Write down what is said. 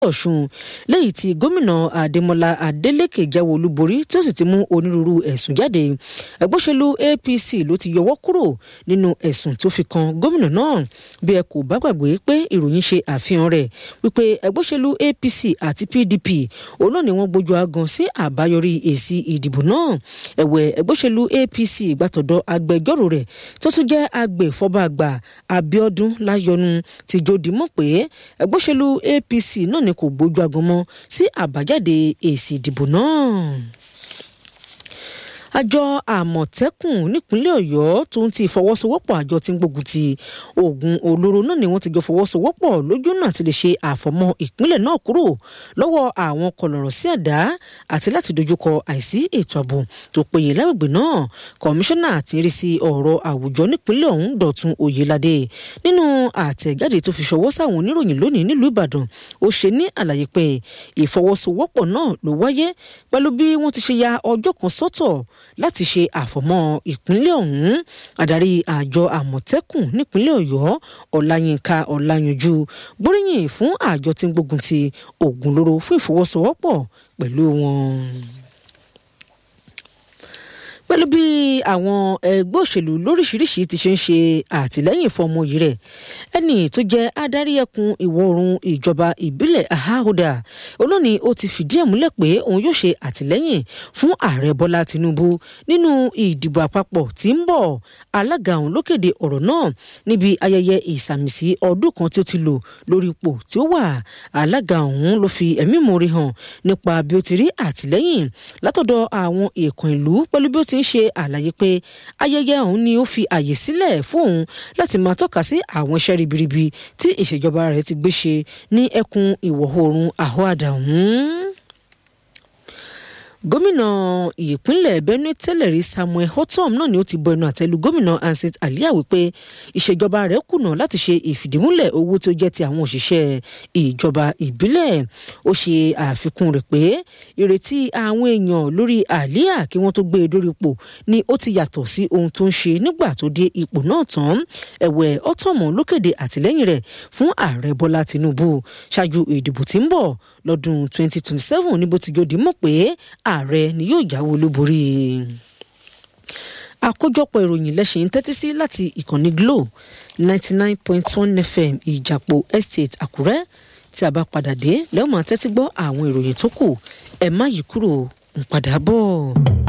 ọ̀ṣun lẹ́yìn tí gómìnà adémọlá adélèké jáwé olúborí tí ó sì ti mú onírúurú ẹ̀sùn jáde ẹgbẹ́ òṣèlú apc ló ti yọwọ́ kúrò nínú ẹ̀sùn tó fi kan gómìnà náà bí ẹ kò bá gbàgbé pé ìròyìn ṣe àfihàn rẹ̀ wípé ẹgbẹ́ òṣèlú apc àti pdp òun náà ni wọ́n gbójú agan sí àbáyọrí èsì ìdìbò náà ẹ̀wẹ̀ ẹgbẹ́ òṣèlú apc gbàtọ̀dọ̀ agbẹjọ́rò rẹ̀ tó tún jẹ́ agbèfọ́ba àgbà abiodun láyọnu ti jòdì mọ̀ pé ẹgbẹ́ òṣèlú apc náà ni kò gbójú agan mọ́ sí àbájáde èsì ìdìbò náà àjọ àmọ̀tẹ́kùn nípínlẹ̀ ọ̀yọ́ tó ń ti ìfọwọ́sowọ́pọ̀ àjọ tí ń gbógun ti oògùn olóró náà ni wọ́n ti jọ fọwọ́sowọ́pọ̀ lójú náà ti lè ṣe àfọmọ́ ìpínlẹ̀ náà kúrò lọ́wọ́ àwọn kọlọ̀rọ̀ sí àdá àti láti dojúkọ àìsí ètò ààbò tó péye lágbègbè náà kọmíṣánná àti rí sí ọ̀rọ̀ àwùjọ nípínlẹ̀ ọ̀hún dọ̀tun oyèládé nínú àtẹ̀jáde tó fi ṣọwọ́ sáwọn oníròyìn lónìí nílùú ìbàdàn ó ṣe ní àlàyé pé ìfọwọ́sowọ́pọ̀ náà ló wáyé pẹ̀lú bí wọ́n ti ṣe ya ọjọ́ kan sọ́tọ̀ láti ṣe àfọ̀mọ́ ìpínlẹ̀ ọ̀hún adarí àjọ àmọ̀tẹ́kùn nípínlẹ̀ ọ̀yọ́ ọláyínká ọláyanjú gbóríyìn fún àjọ tí ń gbógun ti oògùn olóró fún ìfọwọ́sowọ́pọ̀ pẹ̀lú wọn pẹ̀lú bí àwọn ẹgbẹ́ òṣèlú lóríṣiríṣi ti ṣe ń ṣe àtìlẹ́yìn fún ọmọ yìí rẹ̀ ẹni tó jẹ́ adarí ẹkùn ìwọ̀ oòrùn ìjọba ìbílẹ̀ ahahoda olóòní ó ti fìdí ẹ̀ múlẹ̀ pé òun yóò ṣe àtìlẹ́yìn fún ààrẹ bọ́lá tinubu nínú ìdìbò àpapọ̀ tí ń bọ̀ alága òun ló kéde ọ̀rọ̀ náà níbi ayẹyẹ ìsàmìsí ọdún kan tí ó ti lò lórí ipò tí ó wà alága òun ló fi ẹ̀mí ìmoore hàn nípa bí ó ti rí àtìlẹ́yìn látọ̀dọ̀ àwọn èèkàn ìlú pẹ̀lú bí ó ti ń ṣe àlàyé pé ayẹyẹ ọ̀hún ni ó fi àyè sílẹ̀ fún òun láti máa tọ́ka sí àwọn iṣẹ́ ribiribi tí ìṣèjọba rẹ̀ ti gbé ṣe ní ẹkùn ìwọ̀ oòrùn àhọ́àdà ọ̀hún gómìnà ìpínlẹ̀ benue tẹ́lẹ̀ rí samuel hotom náà ni ó ti bọ ẹnu àtẹ́lu gómìnà ansit alia wípé ìṣèjọba rẹ̀ kùnà láti ṣe ìfìdímúlẹ̀ owó tó jẹ́ ti àwọn òṣìṣẹ́ ìjọba ìbílẹ̀ ó ṣe àfikún rẹ̀ pé ìrètí àwọn èèyàn lórí alia kí wọ́n tó gbé e dórí ipò ni ó ti yàtọ̀ sí ohun tó ń ṣe nígbà tó dé ipò náà tán ẹ̀wẹ̀ hotom ló kéde àtìlẹ́yìn rẹ̀ fún ààrẹ bọ́lá tinubu ṣáájú ìdìbò tí ń bọ̀ lọ́dún 2027 níbo ti jòdì mọ̀ pé ààrẹ ni yóò jáwé olúborí àkójọpọ̀ ìròyìn lẹ́sìn tẹ́tí sí láti ìkànnì glo ninety nine point one fm ìjàpọ̀ estate àkúrẹ́ tí a bá padà dé lẹ́wọ̀n máa tẹ́tí gbọ́ àwọn ìròyìn tó kù ẹ̀ má yí kúrò ń padà bọ̀.